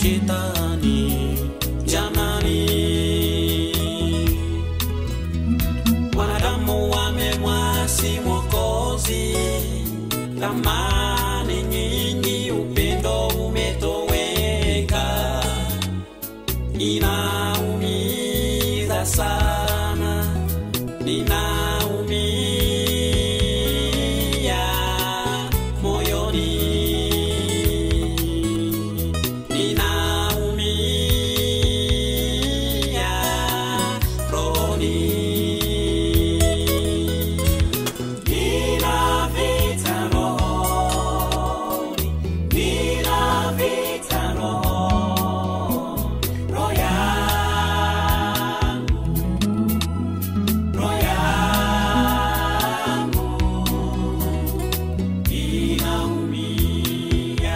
shetani jamani wanadamu wamemwasi mwokozi thamani nyingi upendo umetoweka inaumiza sana ninaumia moyoni ninaumia rohoni nina vita rohoni nina vita rohoni roho yangu roho yangu inaumia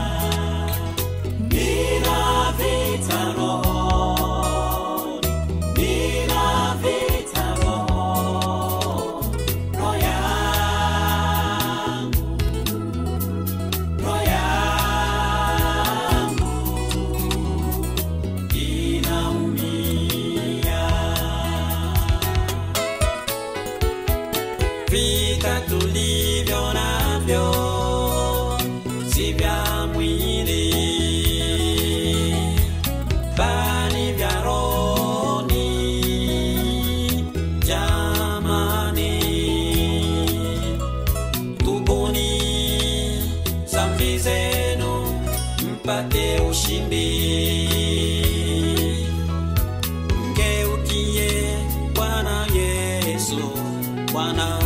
nina vita rohoni nina vita rohoni roho yangu roho yangu inaumia vita tulivyo navyo si vya mwili bali vya rohoni jamani tubuni zambi zenu mpate ushindi mgeukie bwana yesu bwana